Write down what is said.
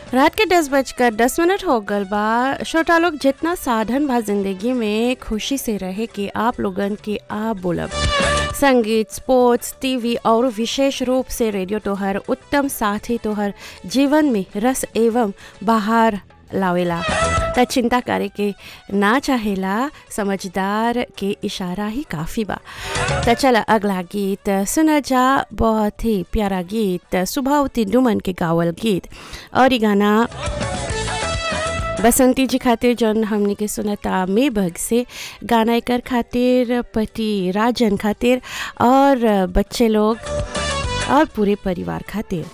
रात के दस बजकर दस मिनट हो गल बा छोटा लोग जितना साधन बा जिंदगी में खुशी से रहे कि आप लोगन के आप बोलब संगीत स्पोर्ट्स टीवी और विशेष रूप से रेडियो तोहर उत्तम साथी तोहर जीवन में रस एवं बाहर लावेला त चिंता करे के ना चाहेला समझदार के इशारा ही काफ़ी बा त चला अगला गीत सुना जा बहुत ही प्यारा गीत सुभावती दुमन के गावल गीत और ये गाना बसंती जी खातिर जौन हमने के सुनता मे बग से गाना एकर खातिर पति राजन खातिर और बच्चे लोग और पूरे परिवार खातिर